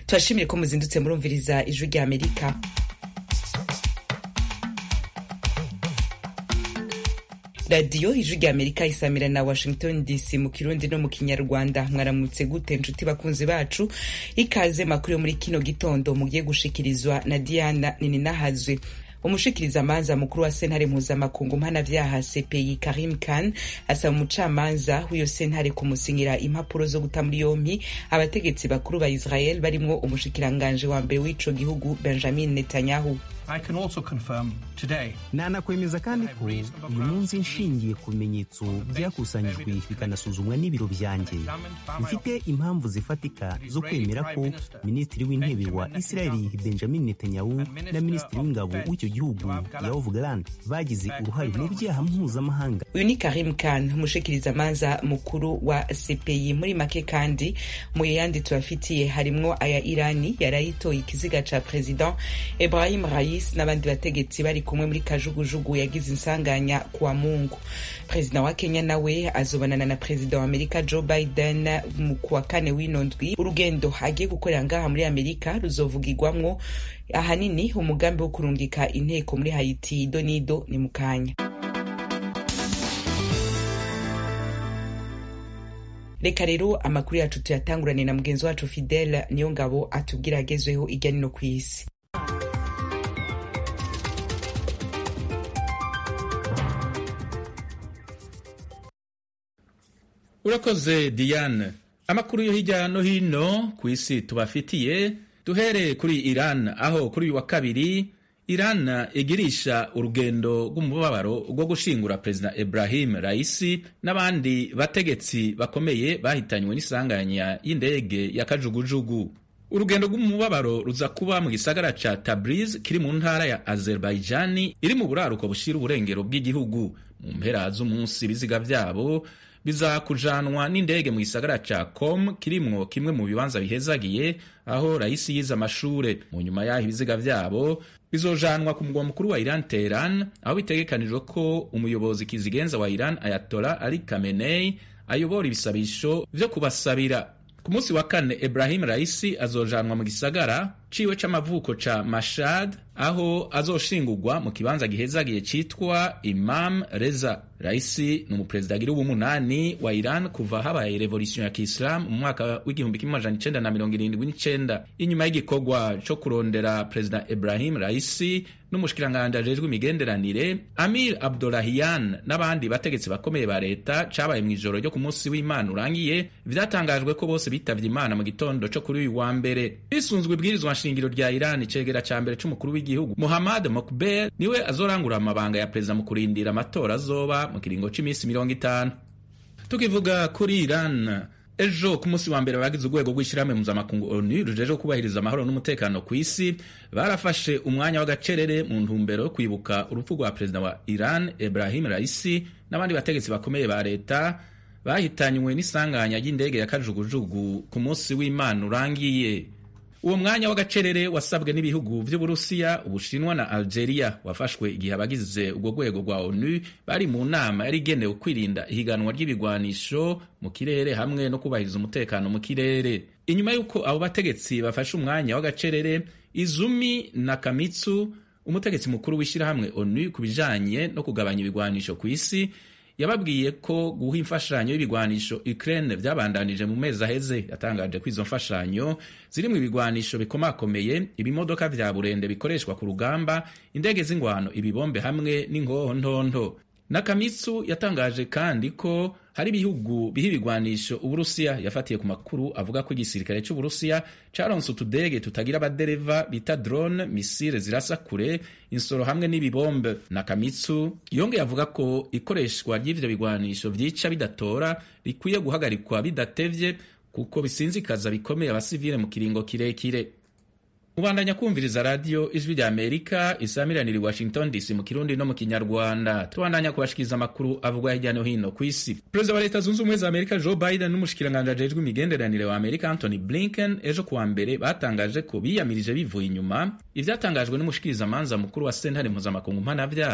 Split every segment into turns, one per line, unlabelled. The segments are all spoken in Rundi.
turashimire ko muzindutse murumviriza ijwi rya amerika radiyo ijwi rya amerika isamira na washington dc mu kirundi no mu kinyarwanda mwaramutse gute nshuti bakunzi bacu ikaze makuru yo muri kino gitondo mugiye gushikirizwa na diana nininahazwe umushikiriza amanza mukuru wa sentare mpuzamakungu mpanavyaha cpi karim khan asaba umucamanza w'iyo sentare kumusinyira impapuro zo guta muri yompi abategetsi bakuru ba israel barimwo umushikiranganje wa mbere w'ico gihugu benjamin netanyahu
nanakwemeza kandi ko uyu munsi nshingiye ku bimenyetso byakusanyijwe bikanasuzumwa n'ibiro byanjye mfite impamvu zifatika zo kwemera ko minisitiri w'intebe wa isirayeli benjamin netanyahu na minisitiri w'ingabo w'icyo gihugu yoav galan bagize uruhare mu byaha mpuzamahanga
uyu ni karim khan umushikiriza amanza mukuru wa cpi muri make kandi mu yandi tubafitiye harimwo aya irani yarayitoye ikiziga ca president ibrahim rais n'abandi bategetsi bari kumwe muri kajugujugu yagize insanganya kuwa mungu perezida wa kenya nawe azobanana na perezida wa amerika joe biden mu kuwa kane w'ino ndwi urugendo agiye gukorera ngaha muri amerika ruzovugirwamwo ahanini umugambi wo kurungika inteko muri haiti donido ni mukanya reka rero amakuru yacu tuyatangurane na mugenzi wacu fidele niyo ngabo atubwira agezweho irya nino ku isi
urakoze diane amakuru yo hirya no hino ku isi tubafitiye duhere kuri iran aho kuri uyu wa kabiri iran igirisha urugendo rw'umubabaro rwo gushingura perezida ibrahim raisi n'abandi bategetsi bakomeye bahitanywe n'isanganya y'indege ya kajugujugu urugendo rw'umubabaro ruza kuba mu gisagara ca tabriz kiri mu ntara ya azerbaijani iri mu buraruko bushira uburengero bw'igihugu mu mpera z'umunsi ibiziga vyabo bizakujanwa n'indege mu gisagara ca com kirimwo kimwe mu bibanza bihezagiye aho rahisi yize amashure mu nyuma y'aho ibiziga vyabo bizojanwa ku mugwa mukuru wa iran teheran aho bitegekanijwe ko umuyobozi kizigenza wa iran ayatola ali kamenei ayobora ibisabisho vyo kubasabira ku munsi wa kane ibrahim raisi azojanwa mu gisagara ciwe c'amavuko ca mashad aho azoshingurwa mu kibanza gihezagiye citwa imam reza raisi ni umuperezida agira w'umunani wa iran kuva habaye revolution ya kiislamu mu mwaka w'igihumbi kimwe amajana icenda na mirongo irindwi n'icenda inyuma y'igikorwa co kurondera perezida ibrahim raisi n'umushikiranganje ajejwe imigenderanire amir abdolahian n'abandi bategetsi bakomeye ba leta cabaye mw'ijoro ryo ku munsi w'imana urangiye vyatangajwe ko bose bitavye imana mu gitondo co kuri uyu wa mbere bisunzwe ibwirizwa nshingiro rya iran icegera ca mbere c'umukuru w'igihugu muhammad mokber niwe azorangura amabanga ya perezida mu kurindira amatora azoba mu kiringo c'imisi mirongo itanu tukivuga kuri iran ejo ku munsi wa mbere abagize urwego rw'ishyirahamwe mpuzamakungu onu rujeje kubahiriza amahoro n'umutekano ku isi barafashe umwanya w'agacerere mu ntumbero yo kwibuka urupfu rwa perezida wa iran ibrahim raisi n'abandi bategetsi bakomeye ba leta bahitanywe n'isanganya ry'indege ya kajugujugu ku munsi w'imana urangiye uwo mwanya w'agacerere wasabwe n'ibihugu vy'uburusiya ubushinwa na algeria wafashwe igihe abagize urwo rwego rwa onu bari mu nama yari igenewe kwirinda ihiganwa ry'ibigwanisho mu kirere hamwe no kubahiriza umutekano mu kirere inyuma y'uko abo bategetsi bafashe umwanya w'agacerere izumi nakamitsu umutegetsi mukuru w'ishyirahamwe onu ku bijanye no kugabanya ibigwanisho ku isi yababwiye ko guha imfashanyo y'ibigwanisho Ukraine vyabandanije mu mezi aheze yatangaje ko izo mfashanyo zirimwo ibigwanisho bikomakomeye ibimodoka vya burende bikoreshwa ku rugamba indege z'ingwano ibibombe hamwe n'ingoho ntonto nakamitsu yatangaje kandi ko hari ibihugu biha ibigwanisho uburusiya yafatiye ku makuru avuga ko igisirikare c'uburusiya caronse utudege tutagira abadereva bita drone misile zirasa kure insoro hamwe n'ibibombe nakamitsu yongeye avuga ko ikoreshwa ry'ivyo bigwanisho vyica bidatora rikwiye guhagarikwa bidatevye kuko bisinzikaza bikomeye abasivile mu kiringo kirekire mubandanya kumviriza radiyo ijwi rya amerika isamiranira i washington dc mu kirundi no mu kinyarwanda tubandanya kubashikiriza amakuru avugwa hirya no hino ku isi perezida wa leta zunze ubumwe za amerika joe biden n'umushikiranganje ajejwe imigenderanire wa amerika anthony blinken ejo kuwa mbere batangaje ko biyamirije bivuye inyuma ivyatangajwe n'umushikirizamanza mukuru wa sentare mpuzamakungu mpanavyaha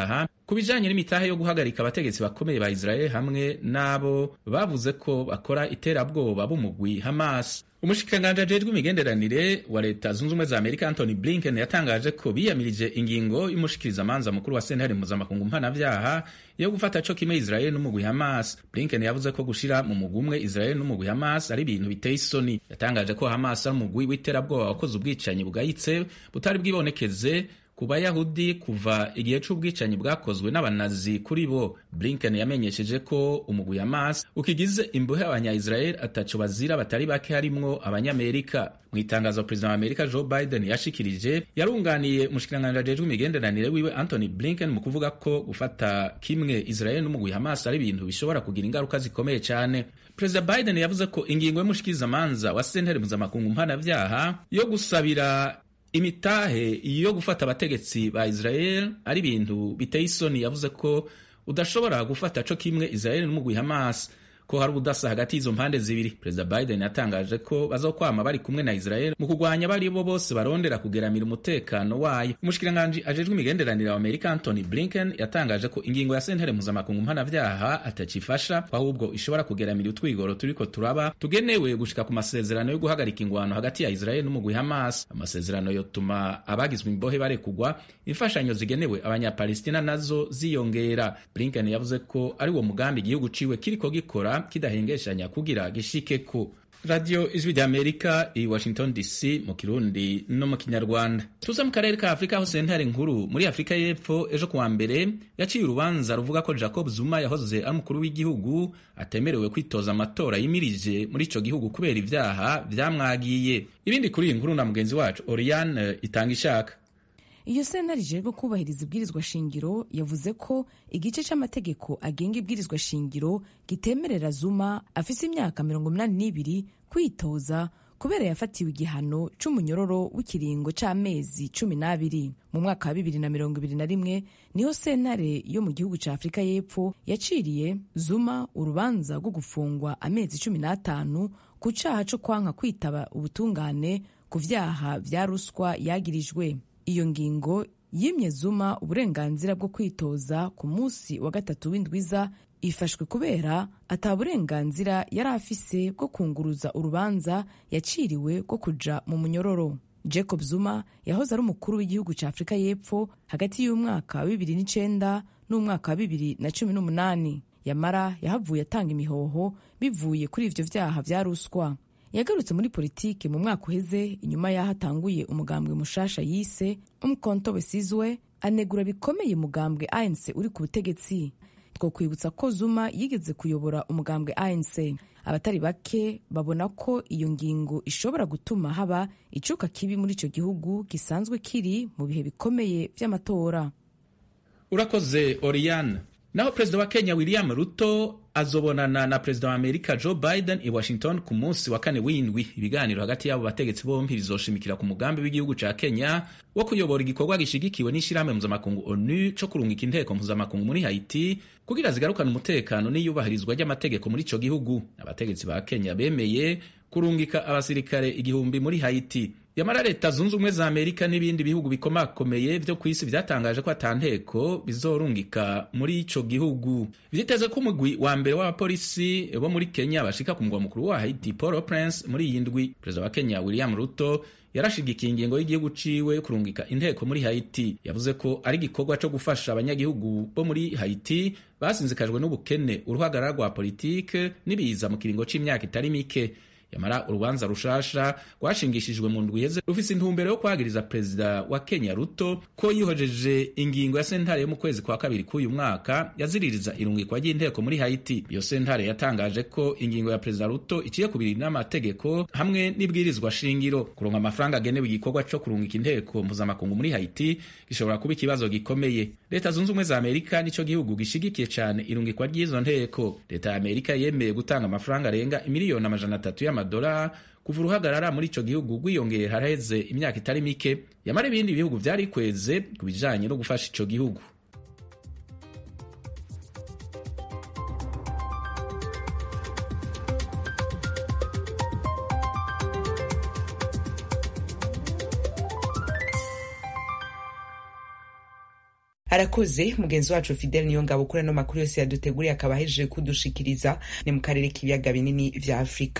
ku bijanye n'imitahe yo guhagarika abategetsi bakomeye ba israel hamwe n'abo bavuze ko bakora iterabwoba b'umugwi hamas umushikiranganji ajejwe imigenderanire wa leta zunze ubumwe za amerika anthony blinken yatangaje ko biyamirije ingingo y'umushikirizamanza mukuru wa sentare mpuzamakungu mpanavyaha yo gufata co kimwe israel n'umugwi hamas blinken yavuze ko gushira mu mugwi umwe israel n'umugwi hamas ari ibintu biteye isoni yatangaje ko hamas ari umugwi w'iterabwoba wakoze ubwicanyi bugayitse butari bwibonekeze ku bayahudi kuva igihe c'ubwicanyi bwakozwe n'abanazi kuri bo blinken yamenyesheje ko umugwi hamas ukigize imbohe abanya-israel ataco bazira batari bake harimwo abanyamerika mu itangazo perezida wa amerika joe biden yashikirije yarunganiye umushikiranganji ajejwe imigenderanire wiwe anthony blinken mu kuvuga ko gufata kimwe israel n'umugwi hamas ari ibintu bishobora kugira ingaruka zikomeye cyane perezida biden yavuze ko ingingo y'umushikirizamanza wa sentare mpuzamakungu mpanavyaha yo gusabira imitahe yo gufata abategetsi ba israel ari ibintu biteye isoni yavuze ko udashobora gufata co kimwe israel n'umugwi hamas ko hari ubudasa hagati y'izo mpande zibiri perezida biden yatangaje ko bazokwama bari kumwe na israel mu kurwanya bari bo bose barondera kugeramira umutekano wayo umushikiranganji ajejwe imigenderanire wa amerika anthony blinken yatangaje ko ingingo ya sentare mpuzamakungu mpanavyaha atacifasha ahubwo ishobora kugeramira utwigoro turiko turaba tugenewe gushika ku masezerano yo guhagarika ingwano hagati ya israel n'umugwi hamas amasezerano yotuma abagizwe imbohe barekugwa imfashanyo zigenewe abanyapalestina nazo ziyongera blinken yavuze ko ari wo mugambi igihugu ciwe kiriko gikora kidahengeshanya kugira gishike ku radiyo ijwi rya amerika i washington dc mu kirundi no mu kinyarwanda tuza mu karere ka afurika aho sentare nkuru muri afurika y'epfo ejo kuwa mbere yaciye urubanza ruvuga ko jacob zuma yahoze ari umukuru w'igihugu atemerewe kwitoza amatora yimirije muri ico gihugu kubera ivyaha vyamwagiye ibindi kuri iyi nkuru na mugenzi wacu oriane itanga ishaka
iyo sentare ijejwe kubahiriza ibwirizwa shingiro yavuze ko igice c'amategeko agenga ibwirizwa shingiro gitemerera zuma afise imyaka mirongo inani n'ibiri kwitoza kubera yafatiwe igihano c'umunyororo w'ikiringo c'amezi cumi n'abiri mu mwaka wa bibiri na mirongo ibiri na rimwe niho sentare yo mu gihugu ca afurika y'epfo yaciriye zuma urubanza rwo gufungwa amezi cumi n'atanu ku caha co kwanka kwitaba ubutungane ku vyaha vya ruswa yagirijwe iyo ngingo yimye zuma uburenganzira bwo kwitoza ku munsi wa gatatu w'indwiza ifashwe kubera ata burenganzira yari afise bwo kunguruza urubanza yaciriwe rwo kuja mu munyororo jacob zuma yahoze ari umukuru w'igihugu cya afurika y'epfo hagati y'umwaka wa bibiri n'icenda n'umwaka wa bibiri na cumi n'umunani yamara yahavuye atanga imihoho bivuye kuri ivyo vyaha vya ruswa yagarutse muri politiki mu mwaka uheze inyuma y'aho atanguye umugambwe mushasha yise umukonto wesizwe anegura bikomeye umugambwe anc uri ku butegetsi two kwibutsa ko zuma yigeze kuyobora umugambwe anc abatari bake babona ko iyo ngingo ishobora gutuma haba icuka kibi muri ico gihugu gisanzwe kiri mu bihe bikomeye vy'amatora
urakoze oriane naho perezida wa kenya william ruto azobonana na perezida wa amerika joe biden i washington ku munsi wa kane w'indwi ibiganiro hagati y'abo bategetsi bombi bizoshimikira ku mugambi w'igihugu ca kenya wo kuyobora igikorwa gishigikiwe n'ishirahamwe mpuzamakungu onu co kurungika inteko mpuzamakungu muri haiti kugira zigarukane umutekano n'iyubahirizwa ry'amategeko muri ico gihugu abategetsi ba kenya bemeye kurungika abasirikare igihumbi muri haiti yamara leta zunze ubumwe za amerika n'ibindi bihugu bikomakomeye vyo ku isi vyatangaje ko ata nteko bizorungika muri ico gihugu vyiteze ko umugwi wa mbere w'abapolisi bo muri kenya bashika ku mugwa mukuru wa haiti port prince muri iyi ndwi perezida wa kenya william ruto yarashigikiye ingingo y'igihugu ciwe kurungika inteko muri haiti yavuze ko ari igikorwa co gufasha abanyagihugu bo muri haiti basinzikajwe n'ubukene uruhagarara rwa politike n'ibiza mu kiringo c'imyaka itari mike yamara urubanza rushasha rwashingishijwe mu ndwi iheze rufise intumbero yo kwagiriza perezida wa kenya ruto ko yihojeje ingingo ya sentare yo mu kwezi kwa kabiri k'uyu mwaka yaziririza irungikwa ry'inteko muri haiti iyo sentare yatangaje ko ingingo ya perezida ruto iciye kubiri n'amategeko hamwe n'ibwirizwa shingiro kuronka amafaranga agenewe igikorwa co kurungika inteko mpuzamakungu muri haiti gishobora kuba ikibazo gikomeye leta zunze ubumwe za amerika nico gihugu gishigikiye cane irungikwa ry'izo nteko leta ya amerika yemeye gutanga amafaranga arenga imiliyoni amajana atatu y'amadolari kuva uruhagarara muri ico gihugu rwiyongeye haraheze imyaka itari mike yamara ibindi bihugu vyarikweze ku bijanye no gufasha ico gihugu
arakoze mugenzi wacu fidel niyo ngabo kuri ano makuru yose yaduteguriye akaba ahejeje kudushikiriza ni mu karere k'ibiyaga binini vya afurika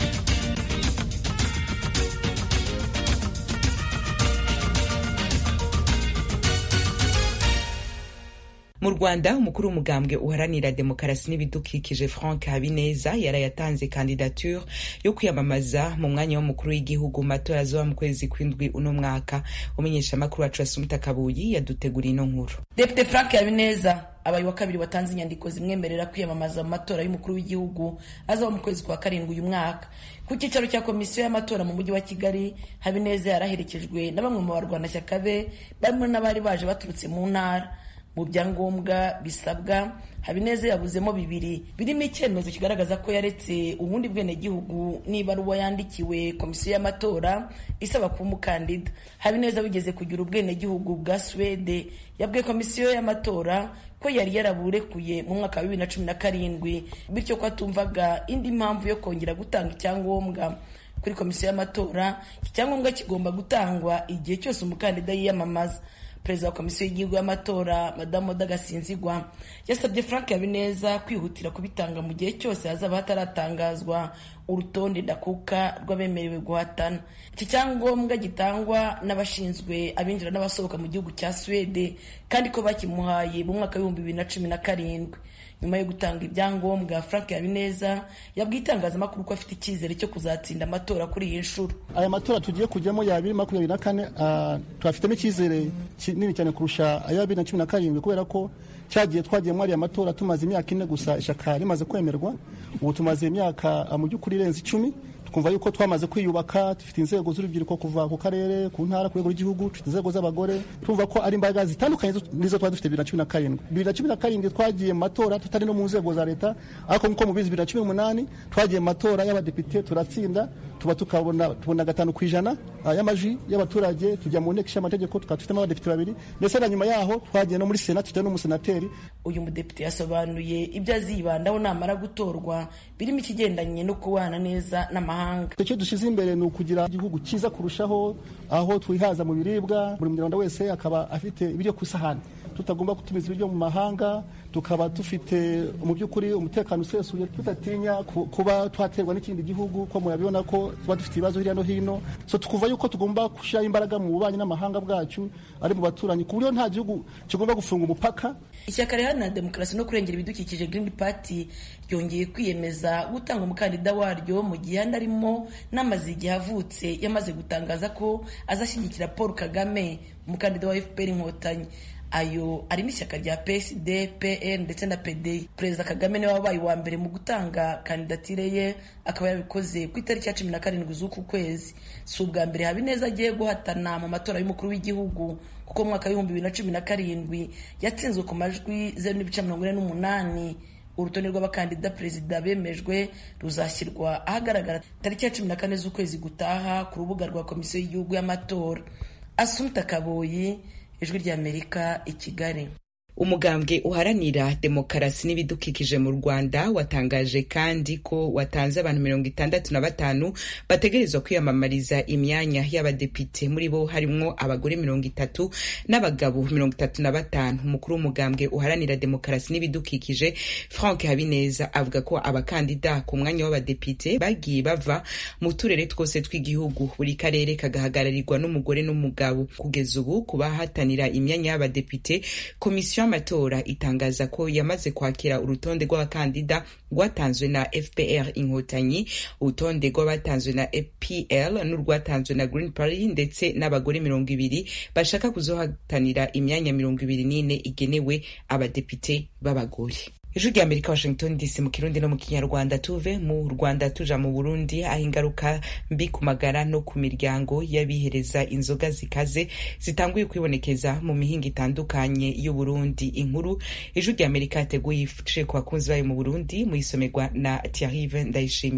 mu rwanda umukuru w'umugambwe uharanira demokarasi n'ibidukikije frank habineza yarayatanze kandidature yo kwiyamamaza mu mwanya w'umukuru w'igihugu mu matora azoba mu kwezi kw'indwi uno mwaka umenyeshamakuru wacu asumita kabuyi yaduteguriye ino nkuru
depite frank habineza abaye wa kabiri watanze inyandiko zimwemerera kwiyamamaza mu matora y'umukuru w'igihugu azaba mu kwezi kwa karindwi uyu mwaka ku cyicaro cya komisiyo y'amatora mu mujyi wa kigali habineza yaraherekejwe na bamwe mu barwanashyaka be barimo n'abari baje baturutse mu ntara mu byangombwa bisabwa habineza yabuzemo bibiri birimo icyemezo kigaragaza ko yaretse ubundi bwenegihugu n'ibaruwa yandikiwe komisiyo y'amatora isaba kuba umukandida habineza wigeze kugira ubwenegihugu bwa suwede yabwiye komisiyo y'amatora ko yari yaraburekuye mu mwaka wa bibiri na cumi na karindwi bityo ko atumvaga indi mpamvu yo kongera gutanga icyangombwa kuri komisiyo y'amatora iki cyangombwa kigomba gutangwa igihe cyose umukandida yiyamamaza perezida wa komisiyo y'igihugu y'amatora madamu oda gasinzigwa yasabye frank habineza kwihutira kubitanga mu gihe cyose hazaba hataratangazwa urutonde ndakuka rw'abemerewe guhatana iki cyangombwa gitangwa n'abashinzwe abinjira n'abasohoka mu gihugu cya suwede kandi ko bakimuhaye mu mwaka w'ibihumbi bibiri na cumi na karindwi nyuma yo gutanga ibyangombwa frank habineza yabwiye itangazamakuru ko afite icyizere cyo kuzatsinda amatora kuri iyi nshuro
aya matora tugiye kujyamo ya bibiri makumyabiri na kane tuhafitemo icyizere kinini cyane kurusha aya bibiri na cumi na karindwi kubera ko cyagiye twagiye muri aya matora tumaze imyaka ine gusa ishyaka rimaze kwemerwa ubu tumaze imyaka mu by'ukuri irenze icumi twumva yuko twamaze kwiyubaka dufite inzego z'urubyiruko kuva ku karere ku ntara ku rwego rw'igihugu dufite inzego z'abagore twumva ko ari imbaraga zitandukanye nizo twari dufite bibiri na cubiri na karindwi bibiri na cumi na karindwi twagiye mu matora tutari no mu nzego za leta ariko nk'uko mubizi bibiri na cumi n'umunani twagiye mu matora y'abadepite turatsinda tuba tukabona tubona gatanu ku ijana y'amajwi y'abaturage tujya mu nteko ishinga amategeko tukaba dufitemo abadepite babiri ndetse na nyuma yaho twagiye no muri sena tujya n'umusenateri
uyu mudepite yasobanuye ibyo azibandaho namara gutorwa birimo ikigendanye no kubana neza n'amahanga
icyo dushyize imbere ni ukugira igihugu cyiza kurushaho aho twihaza mu biribwa buri munyarwanda wese akaba afite ibiryo ku isahani tutagomba gutumiza ibiryo mu mahanga tukaba dufite mu by'ukuri umutekano usesuye tudatinya kuba twaterwa n'ikindi gihugu ko murabibona ko tuba dufite ibibazo hirya no hino so tukumva yuko tugomba gushyiraho imbaraga mu bubanyi n'amahanga bwacu ari mu baturanyi ku buryo nta gihugu kigomba gufunga umupaka
ishyaka riharanira demokarasi no kurengera ibidukikije green party ryongeye kwiyemeza gutanga umukandida waryo mu gihe andi arimo n'amaze igihe avutse yamaze gutangaza ko azashyigikira paul kagame umukandida wa fpr inkotanyi ayo arimo ishyaka rya psd pl ndetse na pdi perezida kagame niwe wabaye uwa mbere mu gutanga kandidatire ye akaba yabikoze ku itariki ya cumi na karindwi z'uku kwezi si ubwa mbere habineza agiye guhatana mu matora y'umukuru w'igihugu kuko mu mwaka w'ibihumbi bibiri na cumi na karindwi yatsinzwe ku majwi zeru n'ibice mirongo ine n'umunani urutonde rw'abakandida perezida bemejwe ruzashyirwa ahagaragara tariki ya cumi na kane z'ukwezi gutaha ku rubuga rwa komisiyo y'igihugu y'amatora asumta kaboyi ijwi ry'amerika i kigali
umugambwe uharanira demokarasi n'ibidukikije mu rwanda watangaje kandi ko watanze abantu mirongo itandatu na batanu bategerezwa kwiyamamariza imyanya y'abadepite muri bo harimwo abagore mirongo itatu n'abagabo mirongo itatu na batanu umukuru w'umugambwe uharanira demokarasi n'ibidukikije frank habineza avuga ko abakandida ku mwanya w'abadepite bagiye bava mu turere twose tw'igihugu buri karere kagahagararirwa n'umugore n'umugabo kugeza ubu ku bahatanira imyanya y'abadepite komisiyo y'amatora itangaza ko yamaze kwakira urutonde rw'abakandida rwatanzwe na fpr inkotanyi urutonde rw'abatanzwe na pl n'urwatanzwe na green party ndetse n'abagore mirongo ibiri bashaka kuzohatanira imyanya mirongo ibiri n'ine igenewe abadepite b'abagore ijwi rya amerika washington dc mu kirundi no mu kinyarwanda tuve mu rwanda tuja mu burundi aho ingaruka mbi ku magara no ku miryango y'abihereza inzoga zikaze zitanguye kwibonekeza mu mihinga itandukanye y'uburundi inkuru ijwi rya amerika yateguye ifashe ku bakunzi bayo mu burundi muyisomerwa na tiarive ndayishimiye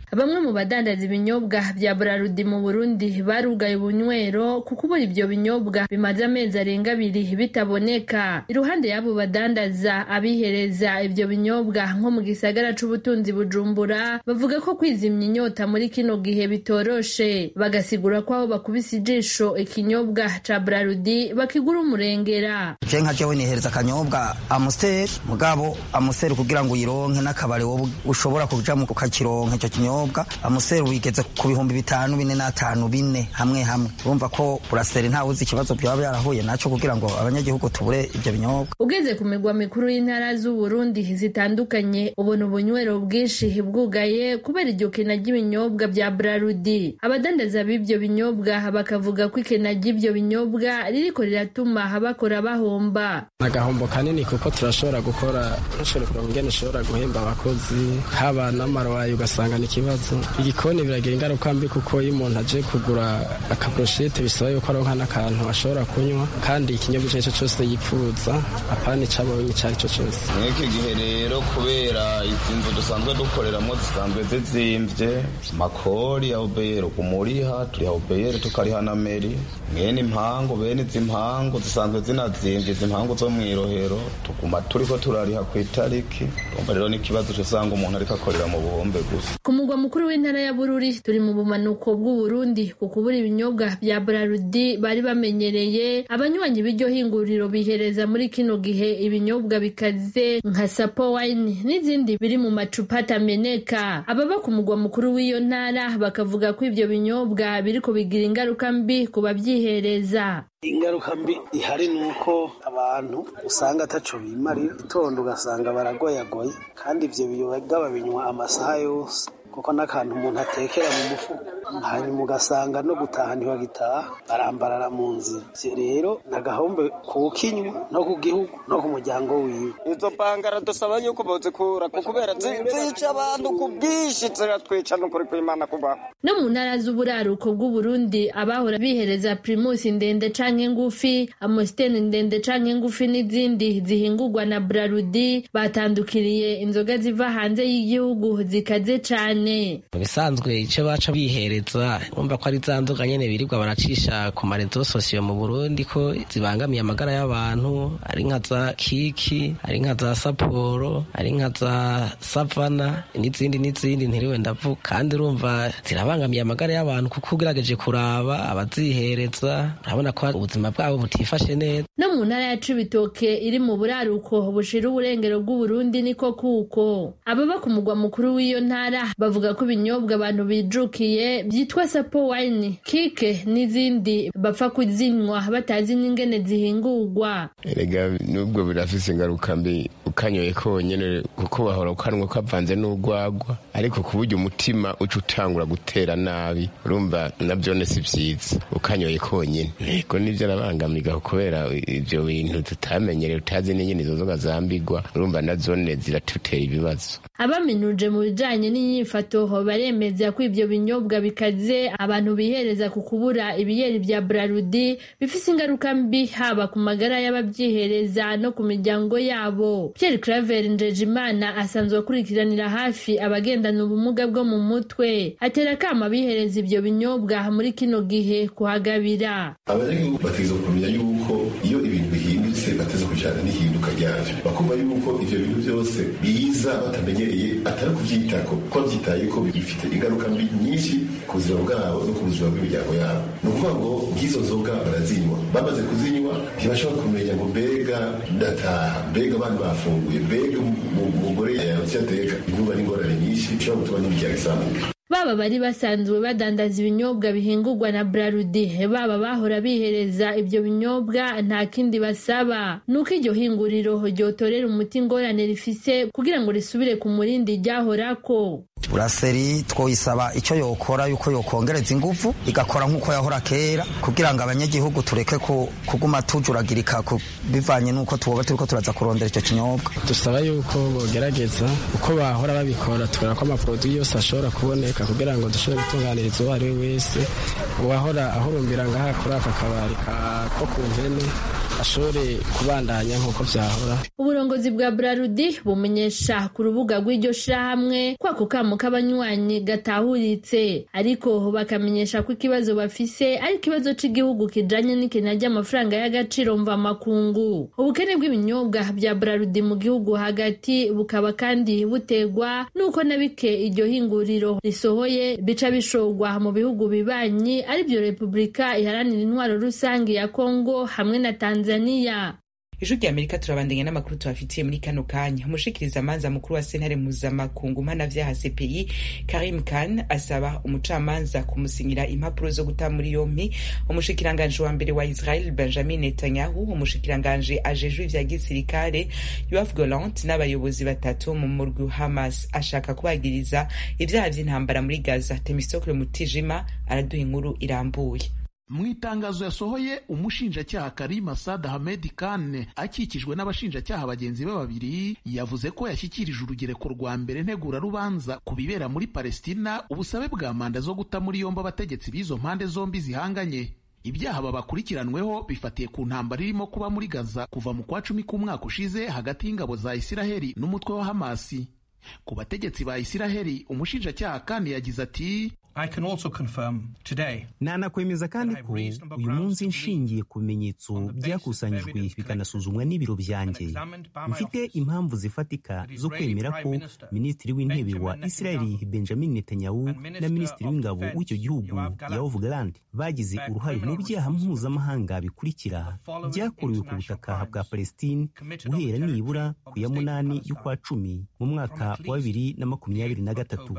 bamwe mu badandaza ibinyobwa bya Braludi mu Burundi barugaye ubunywero kuko ubura ibyo binyobwa bimaze amezi arenga abiri bitaboneka iruhande y'abo badandaza abihereza ibyo binyobwa nko mu gisagara c'ubutunzi Bujumbura bavuga ko kwizimya inyota muri kino gihe bitoroshe bagasigura ko aho bakubise ijisho ikinyobwa ca Braludi bakigura umurengera
je nka jewe nihereza akanyobwa amusiteri mugabo amusiteri kugira ngo uyironke n'akabare wowe ushobora kujamo ukakironka icyo kinyobwa amusiteri wigeze ku bihumbi bitanu bine n'atanu bine hamwe hamwe urumva ko buraseri ntawe uzi ikibazo byaba byarahuye naco kugira ngo abanyagihugu tubure ibyo binyobwa
ugeze ku migwa mikuru y'intara z'uburundi zitandukanye ubona ubunywero bwinshi bwugaye kubera iryo kena ry'ibinyobwa bya brarudi abadandaza b'ibyo binyobwa bakavuga ko ikena ry'ibyo binyobwa ririko riratuma bakora bahomba
agahombo kanini kuko turashobora gukora ntushobore kuronka ingene ushobora guhemba abakozi haba n'amarowayi ugasanga ni ikibazo igikoni biragira ingaruka mbi kuko iyo umuntu aje kugura akaburushete bisaba yuko aronka n'akantu ashobora kunywa kandi ikinyobwa icyo ari cyo cyose yipfuza apana icabonye icyo ari cyo cyose
mw'iki gihe rero kubera izi nzu dusanzwe dukoreramo zisanzwe zizimvye makori ya obeyero kumuriha turiha obeyero tukariha na meri mwene impangu bene izi mpangu zisanzwe zinazimvye izi mpangu zo mw'irohero tuguma turiko turariha ku itariki urumva rero n'ikibazo usanga umuntu ariko akorera mu buhombe gusa
ku mugwa mukuru w'intara ya bururi turi mu bumanuko bw'uburundi ku kubura ibinyobwa bya brarudi bari bamenyereye abanywanyi b'iryo hinguriro bihereza muri kino gihe ibinyobwa bikaze nka sapo wine n'izindi biri mu macupa atameneka ababa ku mugwa mukuru w'iyo ntara bakavuga ko ibyo binyobwa biriko bigira ingaruka mbi ku babyihereza
ingaruka mbi ihari ni uko abantu usanga ataco bimarira itondo ugasanga baragoyagoye kandi ivyo biyoga babinywa amasaha yose kuko n'akantu umuntu atekera mu mufuka hanyuma ugasanga no gutaha ntibagitaha barambarara mu nzira ivyo rero nagahombe kukinywa no ku gihugu no ku muryango wiwe
izo bangara dusaba yuko bozikura kubera zica abantu ku bwinshi ziratwica n'ukuri kw'imana kubaho
no mu ntara z'uburaruko bw'uburundi abahora bihereza primusi ndende canke ngufi amositeni ndende canke ngufi n'izindi zihingurwa na brarudi batandukiriye inzoga ziva hanze y'igihugu zikaze cane
mu bisanzwe icyo baca bihereza urumva ko ari za nzoga nyene birirwa baracisha ku marezo sosiyo mu burundi ko zibangamiye amagara y'abantu ari nka za kiki ari nka za saporo ari nka za savana n'izindi n'izindi ntiriwe ndavuga kandi urumva zirabangamiye amagara y'abantu kuko ugerageje kuraba abazihereza urabona ko ubuzima bwabo butifashe neza
no mu ntara ya cibitoke iri mu buraruko bushira uburengero bw'uburundi niko kuko ababa ku mugwa mukuru w'iyo ntara bavuga ko ibinyobwa abantu bijukiye byitwa sapo wine kike n'izindi bapfa kuzinywa batazi n'ingene zihingurwa
erega nubwo birafise ingaruka mbi ukanyoye konyene kuko bahora ukanwa kavanze n'urwagwa ariko ku buryo umutima uca utangura gutera nabi urumva navyone si vyiza ukanyoye konyene ego nivyo arabangamiga kubera ivyo bintu tutamenyereye utazi n'ingene izo nzoga zambigwa urumva nazone ziratutera ibibazo
abaminuje mu bijanye n'inyifato baremeza ko ivyo binyobwa bikaze abantu bihereza ku kubura ibiyeri vya brarudi bifise ingaruka mbi haba ku magara y'abavyihereza no ku miryango yabo pierre claver njejimana asanzwe akurikiranira hafi abagendana ubumuga bwo mu mutwe atera kama bihereza ivyo binyobwa muri kino gihe kuhagabira
abanyagihugu bategerezwa kumenya yuko iyo ibintu bihindutse bateza kujana n'ihinduka ryavyo bakumva yuko ivyo bintu vyose biza batamenyereye atari kuvyitako ko bavyitaye ko bifite ingaruka mbi nyinshi ku buzima bwabo no ku buzima bw'imiryango yabo ni ukuvuga ngo nk'izo nzoga barazinywa bamaze kuzinywa ntibashobora kumenya ngo mbega ndataha mbega abana bafunguye mbega umugore yaronse ateka inkuba n'ingorane nyinshi bishobora gutuma n'imiryango isambuka
baba bari basanzwe badandaza ibinyobwa bihingurwa na brarudi baba bahora bihereza ibyo binyobwa nta kindi basaba nuko iryo hinguriro ryotorera umuti ingorane rifise kugira ngo risubire ku murindi ryahorako
buraseri twoyisaba icyo yokora yuko yokongereza ingufu igakora nk'uko yahora kera kugira ngo abanyagihugu tureke kuguma tujuragirika bivanye n'uko tuba turiko turaza kurondera icyo kinyobwa
dusaba yuko bogerageza uko bahora babikora tubona ko amaproduwi yose ashobora kuboneka kugira ngo dushobore gutunganiriza uwo ari we wese uwahora ahurumbira ngaha kuri aka kabari ko ku mpene ashobore kubandanya nk'uko vyahora
uburongozi bwa brarudi bumenyesha ku rubuga rw'iryo shirahamwe ko ako kamo k'abanywanyi gatahuritse ariko bakamenyesha ko ikibazo bafise ari ikibazo c'igihugu kijanye n'ikena ry'amafaranga y'agaciro mvamakungu ubukene bw'ibinyobwa bya brarudi mu gihugu hagati bukaba kandi butegwa n'uko na bike iryo hinguriro risohoye bica bishorwa mu bihugu bibanyi arivyo repubulika iharanira intwaro rusange ya kongo hamwe na tanzania
ijwi rya amerika turabandanya n'amakuru tubafitiye muri kano kanya umushikiriza amanza mukuru wa sentare mpuzamakungu mpanavyaha cpi karim khan asaba umucamanza kumusinyira impapuro zo guta muri yompi umushikiranganji wa mbere wa israel benjamin netanyahu umushikiranganji ajejwe ivya gisirikare yoav golant n'abayobozi batatu mu murwi hamas ashaka kubagiriza ivyaha vy'intambara muri gaza temistokle mutijima araduha inkuru irambuye
mu itangazo yasohoye umushinjacyaha Karim Assad Ahmed Khan akikijwe n'abashinjacyaha bagenzi be babiri yavuze ko yashyikirije urugereko rwa mbere ntegurarubanza ku bibera muri Palestina ubusabe bwa manda zo guta muri yombi abategetsi b'izo mpande zombi zihanganye ibyaha babakurikiranweho bifatiye ku ntambara irimo kuba muri Gaza kuva mu kwa cumi k'umwaka ushize hagati y'ingabo za Isiraheli n'umutwe wa Hamasi ku bategetsi ba Isiraheli umushinjacyaha Khan yagize ati
nanakwemeza kandi ko uyu munsi nshingiye ku bimenyetso byakusanyijwe bikanasuzumwa n'ibiro byanjye mfite impamvu zifatika zo kwemera ko minisitiri w'intebe wa isirayeli benjamin netanyahu na minisitiri w'ingabo w'icyo gihugu yoav gallant bagize uruhare mu byaha mpuzamahanga bikurikira byakorewe ku butaka bwa palestine guhera nibura ku ya munani y'ukwa cumi mu mwaka wa bibiri na makumyabiri na gatatu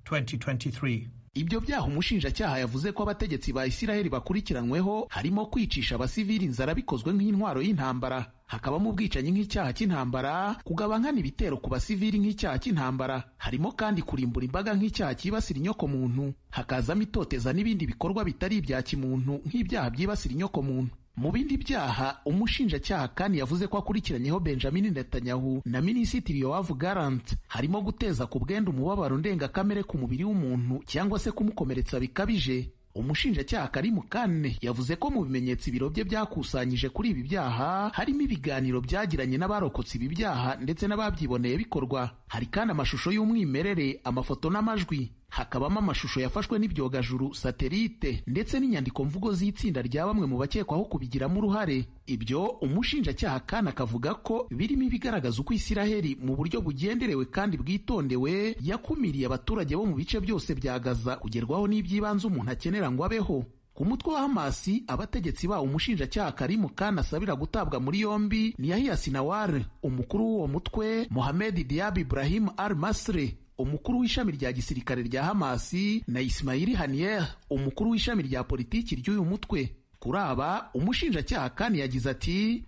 ibyo byaha umushinjacyaha yavuze ko abategetsi ba isiraheli bakurikiranweho harimo kwicisha abasivili inzara bikozwe nk'intwaro y'intambara hakabamo ubwicanyi nk'icyaha cy'intambara kugaba nkana ibitero ku basivili nk'icyaha cy'intambara harimo kandi kurimbura imbaga nk'icyaha cyibasira inyokomuntu hakazamo itoteza n'ibindi bikorwa bitari ibya kimuntu nk'ibyaha byibasira inyokomuntu mu bindi byaha umushinjacyaha kandi yavuze ko akurikiranyeho benjamin netanyahu na minisitiri yoav garant harimo guteza ku bwenda umubabaro ndengakamere ku mubiri w'umuntu cyangwa se kumukomeretsa bikabije umushinjacyaha karimu kane yavuze ko mu bimenyetso ibiro bye byakusanyije kuri ibi byaha harimo ibiganiro byagiranye n'abarokotse ibi byaha ndetse n'ababyiboneye bikorwa hari kandi amashusho y'umwimerere amafoto n'amajwi hakabamo amashusho yafashwe n'ibyogajuru satelite ndetse n'inyandiko mvugo z'itsinda rya bamwe mu bakekwaho kubigiramo uruhare ibyo umushinjacyaha kandi akavuga ko birimo ibigaragaza uko isiraheli mu buryo bugenderewe kandi bwitondewe yakumiriye abaturage bo mu bice byose bya gaza kugerwaho n'iby'ibanze umuntu akenera ngo abeho ku mutwe wa hamasi abategetsi bawo umushinjacyaha karimu kandi asabira gutabwa muri yombi ni yahiya sinawar umukuru w'uwo mutwe mohamed diab ibrahim al masre umukuru w'ishami rya gisirikare rya hamasi na isimayili hanier umukuru w'ishami rya politiki ry'uyu mutwe kuri aba umushinjacyaha kandi yagize ati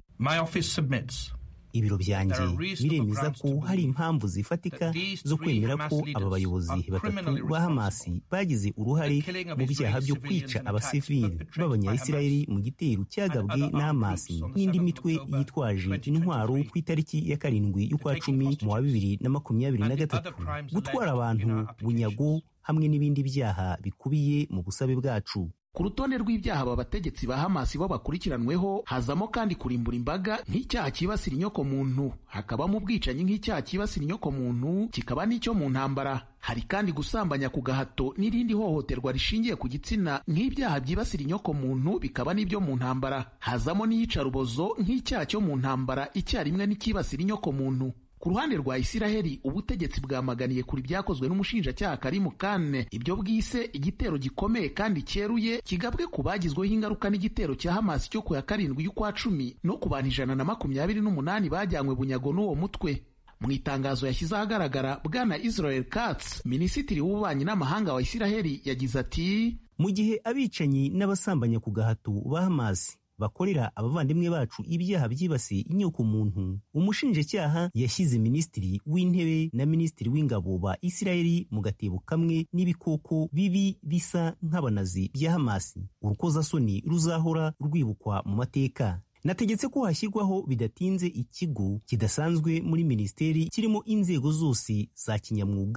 ibiro byanjye biremeza ko hari impamvu zifatika zo kwemera ko aba bayobozi batatu ba hamasi bagize uruhare mu byaha byo kwica abasivili b'abanyayisirayeli mu gitero cyagabwe na hamasi n'indi mitwe yitwaje intwaro ku itariki ya karindwi y'ukwa cumi mu wa bibiri na makumyabiri na gatatu gutwara abantu bunyago hamwe n'ibindi byaha bikubiye mu busabe bwacu
ku rutonde rw'ibyaha aba bategetsi ba hamasi bo bakurikiranweho hazamo kandi kurimbura imbaga nk'icyaha cyibasira inyokomuntu hakabamo ubwicanyi nk'icyaha cyibasira inyokomuntu kikaba n'icyo mu ntambara hari kandi gusambanya ku gahato n'irindi hohoterwa rishingiye ku gitsina nk'ibyaha byibasira inyokomuntu bikaba n'ibyo mu ntambara hazamo n'iyicarubozo nk'icyaha cyo mu ntambara icyarimwe n'icyibasira inyokomuntu ku ruhande rwa isiraheli ubutegetsi bwamaganiye kuri byakozwe n'umushinjacyaha karimu kane ibyo bwise igitero gikomeye kandi cyeruye kigabwe ku bagizweho ingaruka n'igitero cya hamasi cyo ku ya karindwi y'ukwa cumi no ku bantu ijana na makumyabiri n'umunani bajyanywe bunyago n'uwo mutwe mu itangazo yashyize ahagaragara bwana israel katz minisitiri w'ububanyi n'amahanga wa isiraheli yagize ati
mu gihe abicanyi n'abasambanya ku gahato ba hamasi bakorera abavandimwe bacu ibyaha byibasiye inyoko muntu umushinjacyaha yashyize minisitiri w'intebe na minisitiri w'ingabo ba isirayeli mu gatebo kamwe n'ibikoko bibi bisa nk'abanazi bya hamasi urukozasoni ruzahora rwibukwa mu mateka nategetse ko hashyirwaho bidatinze ikigo kidasanzwe muri minisiteri kirimo inzego zose za kinyamwuga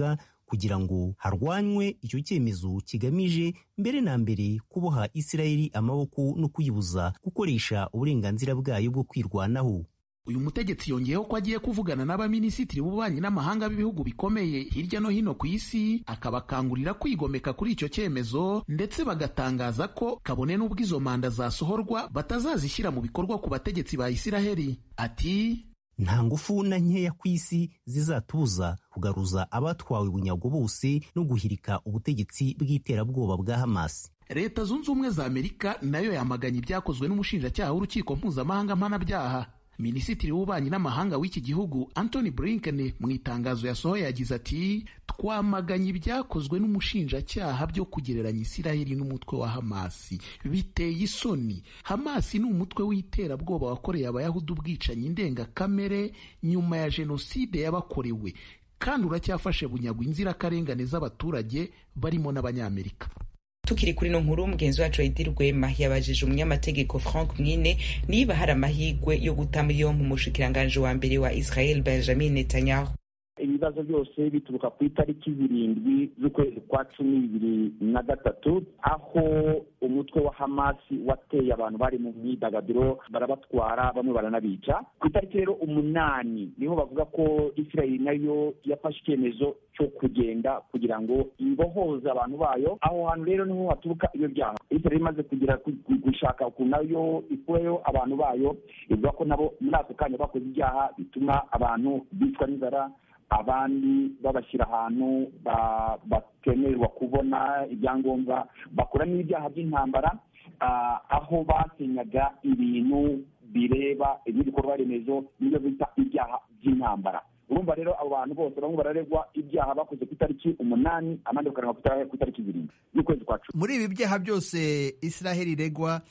kugira ngo harwanywe icyo cyemezo kigamije mbere na mbere kuboha isirayeli amaboko no kuyibuza gukoresha uburenganzira bwayo bwo kwirwanaho
uyu mutegetsi yongeyeho ko agiye kuvugana n'abaminisitiri b'ububanyi n'amahanga b'ibihugu bikomeye hirya no hino ku isi akabakangurira kwigomeka kuri icyo cyemezo ndetse bagatangaza ko kabone n'ubwo izo manda zasohorwa batazazishyira mu bikorwa ku bategetsi ba isiraheli ati
nta ngufu na nkeya ku isi zizatubuza kugaruza abatwawe bunyago bose no guhirika ubutegetsi bw'iterabwoba bwa hamasi
leta zunze ubumwe za amerika nayo yamaganye ibyakozwe n'umushinjacyaha w'urukiko mpuzamahanga mpanabyaha minisitiri w'ububanyi n'amahanga w'iki gihugu antony blinken mu itangazo yasohoye yagize ati twamaganye ibyakozwe n'umushinjacyaha byo kugereranya isiraheli n'umutwe wa hamasi biteye isoni hamasi ni umutwe w'iterabwoba wakoreye abayahudi ubwicanyi ndengakamere nyuma ya jenoside yabakorewe kandi uracyafashe bunyagwa inzirakarengane z'abaturage barimo n'abanyamerika
tukiri kuri no nkuru mugenzi wacu Edi Rwema yabajije umunyamategeko Frank Mwine niba hari amahirwe yo guta muri yompi umushikiranganji wa mbere wa Israel Benjamin Netanyahu
ibibazo byose bituruka ku itariki zirindwi z'ukwezi kwa cumi bibiri na gatatu aho umutwe wa hamasi wateye abantu bari mu myidagaduro barabatwara bamwe baranabica ku itariki rero umunani niho bavuga ko israel nayo yafashe icyemezo cyo kugenda kugira ngo ibohoze abantu bayo aho hantu rero niho haturuka iyo byaha israel imaze kugira gushaka ukuntu nayo ikureyo abantu bayo ivuga ko nabo muri ako kanya bakoze ibyaha bituma abantu bicwa n'inzara abandi babashyira ahantu batemererwa kubona ibyangombwa bakora n'ibyaha by'intambara aho basenyaga ibintu bireba ibikorwa remezo n'ibyo bita ibyaha by'intambara urumva rero abo bantu bose bamwe bararegwa ibyaha bakoze ku itariki umunani abandi bakaregwa ku itariki zirindwi y'ukwezi kwa cumi
muri ibi byaha byose israheli iregwa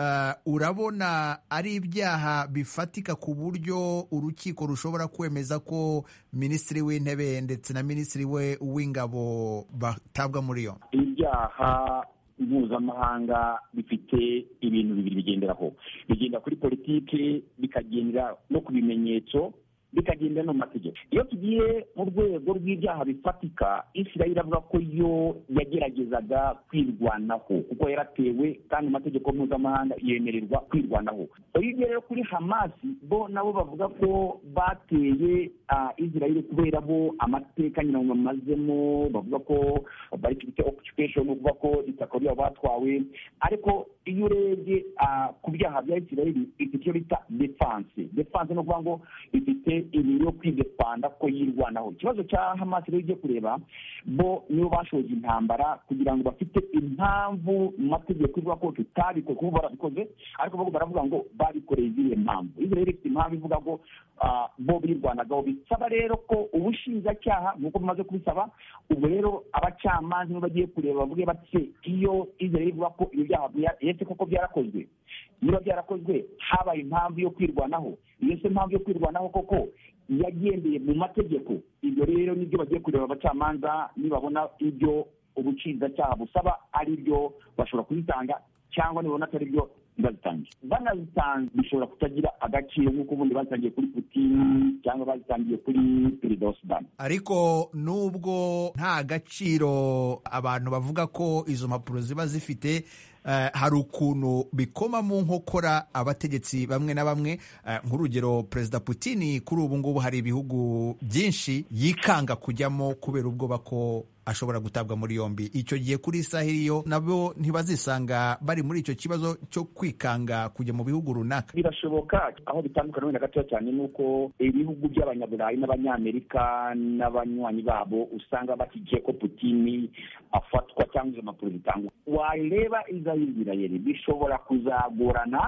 urabona ari ibyaha bifatika ku buryo urukiko rushobora kwemeza ko minisitiri w'intebe ndetse na minisitiri we w'ingabo batabwa muri yo
ibyaha mpuzamahanga bifite ibintu bibiri bigenderaho bigenda kuri politiki bikagendera no ku bimenyetso bikagenda no mu mategeko iyo tugiye mu rwego rw'ibyaha bifatika israel avuga ko yo yageragezaga kwirwanaho kuko yaratewe kandi amategeko mpuzamahanga yemererwa kwirwanaho iyo ugiye rero kuri hamasi bo nabo bavuga ko bateye israel kubera bo amateka nyina bamazemo bavuga ko bari bafite occupation uvuga ko itaka ryabo batwawe ariko iyo urebye ku byaha bya israel ifite icyo bita defense defense ni ukuvuga ngo ifite ibintu yo kwidepanda ko yirwanaho ikibazo cya hamasi rero ugiye kureba bo nibo bashoje intambara kugira ngo bafite impamvu mu mategeko ivuga ko tutabikoze kuko barabikoze ariko bo baravuga ngo babikoreye izihe mpamvu israel ifite impamvu ivuga ngo bo birwanagaho bisaba rero ko ubushinjacyaha nk'uko bumaze kubisaba ubwo rero abacamanza nibo bagiye kureba bavuge bati iyo israel ivuga ko ibyo byaha yetse koko byarakozwe niba byarakozwe habaye impamvu yo kwirwanaho iyo se impamvu yo kwirwanaho koko yagendeye mu mategeko ibyo rero nibyo bagiye kureba abacamanza nibabona ibyo ubucinzacyaha busaba ari byo bashobora kubitanga cyangwa nibabona atari byo bazitangiye banazitanze bishobora kutagira agaciro nk'uko ubundi bazitangiye kuri putini cyangwa bazitangiye kuri perezida wa sudani
ariko nubwo nta gaciro abantu bavuga ko izo mpapuro ziba zifite hari ukuntu bikoma mu nkokora abategetsi bamwe na bamwe nk'urugero perezida putini kuri ubu ngubu hari ibihugu byinshi yikanga kujyamo kubera ubwoba ko ashobora gutabwa muri yombi icyo gihe kuri isahili yo nabo ntibazisanga bari muri icyo kibazo cyo kwikanga kujya mu bihugu runaka
birashoboka aho bitandukana wenda gatoya cyane ni uko ibihugu by'abanyaburayi n'abanyamerika n'abanywanyi babo usanga bashyigikiye ko putini afatwa cyangwa izo mpapuro zitangwa wareba izayizirayeri bishobora kuzagorana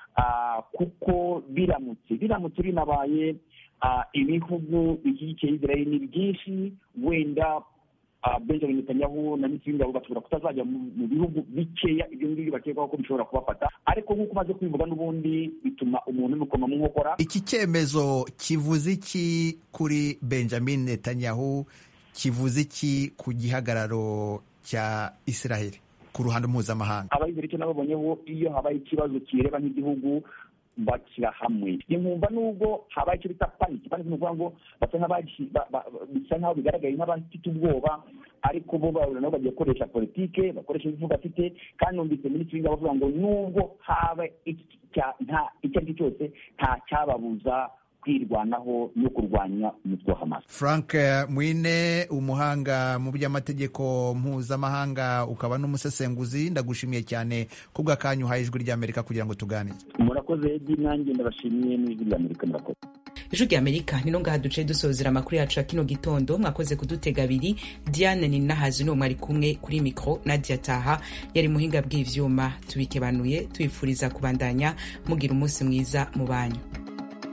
kuko biramutse biramutse binabaye ibihugu bishyigikiye izirayeri ni byinshi wenda benjamin netanyahu na minisitiri w'ingabo bashobora kutazajya mu bihugu bikeya ibyo ngibyo bakekwaho ko bishobora kubafata ariko nk'uko umaze kubivuga n'ubundi bituma umuntu bimukoma mu nkokora
iki cyemezo kivuze iki kuri benjamin netanyahu kivuze iki ku gihagararo cya israel ku ruhando mpuzamahanga
abayizera icyo nababonyeho iyo habaye ikibazo kireba nk'igihugu bashyira hamwe nkumva nubwo habaye icyo bita paniki paniki ni ukuvuga ngo basa bisa nk'aho bigaragaye nk'abafite ubwoba ariko bo nabo bagiye gukoresha politike bakoresha imivugo afite kandi numvise minisitiri w'ingabo avuga ngo nubwo haba icyo ari cyo cyose nta cyababuza kwirwanaho no kurwanya umutwe wa Hamas.
Frank Mwine umuhanga mu by'amategeko mpuzamahanga ukaba n'umusesenguzi ndagushimiye cyane kubw'akanyu uhaye ijwi ry'Amerika kugira ngo tuganire.
Murakoze Edi nanjye ndabashimiye n'ijwi ry'Amerika murakoze.
ijwi rya amerika ni ngaha duce dusozera amakuru yacu ya kino gitondo mwakoze kudutega abiri diane ni nahazi n'uwo mwari kumwe kuri mikoro nadia taha yari muhinga bw'ivyuma tubikebanuye tubifuriza kubandanya mugira umunsi mwiza mu banyu